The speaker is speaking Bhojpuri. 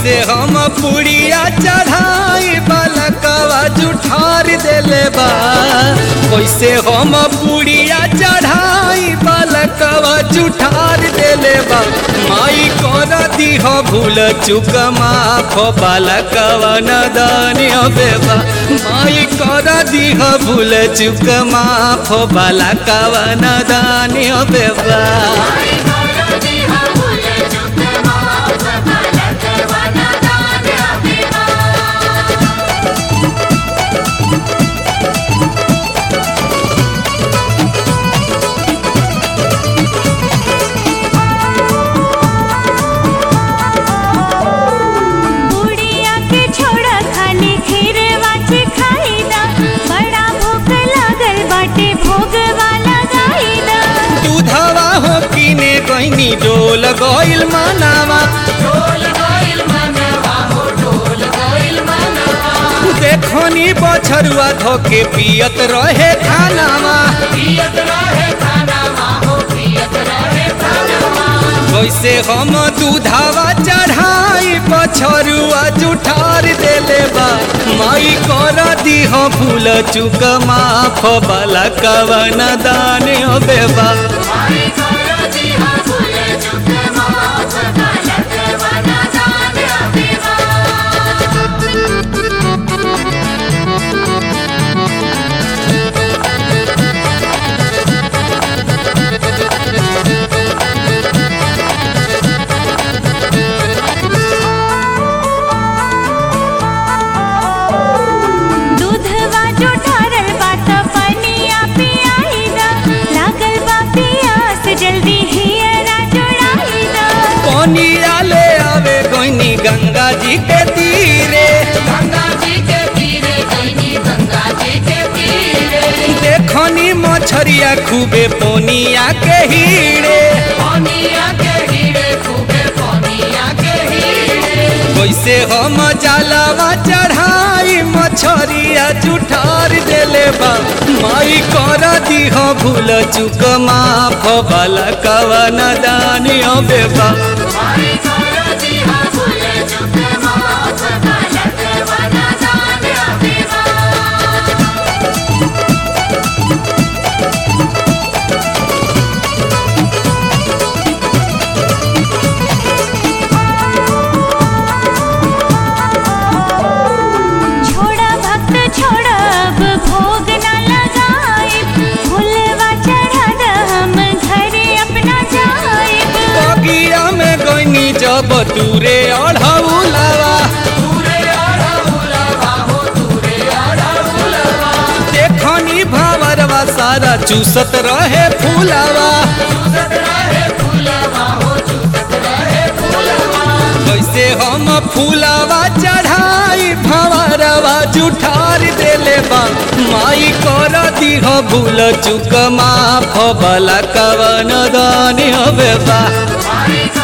कैसे हम पुड़िया चढ़ाई बालकवा जुठार देले बा कैसे हम पुड़िया चढ़ाई बालकवा जुठार देले बा माई कर दीह भूल चुक माफ बालकवा नदानी बेबा माई कर दीह भूल चुक माफ बालकवा नदानी बेबा बुढ़िया के छोड़ा खाली खीर वाची खाई दा बड़ा भूख लागल बाटे भोग वाला गाई दा दूधवा हो किने गईनी डोल गइल मानावा देखनी बछरुआ धोके पियत रहे खानावा वैसे हम दूधावा चढ़ाई बछरुआ जुठार देले बा माई कर दीह फूल चुक माफ बाला कवन दान बेबा दूधवा जो ठारल बात पनिया पियाई दा लागल बा पियास जल्दी हियरा जोड़ाई दा पनिया ले आवे गईनी गंगा जी के तीरे देखनी मछरिया खूबे पोनिया के हीरे वैसे हम जलावा चढ़ाई मछरिया जुठार देले बा माई कर दीह भूल चुक माफ बाला कवन दानी बेबा छोड़ा भक्त छोड़ा अब भोग न लगाए फुलवा चढ़ा दा हम घरे अपना जाए बगिया में गईनी जब दूरे अढ़ौलावा देखनी भावरवा सारा चूसत रहे फूलावा कैसे हम फूलावा चढ़ाई भंवरवा जुठार देले बा माई कर दीह भूल चुक माफ बला कवन दानी बेबा Bye.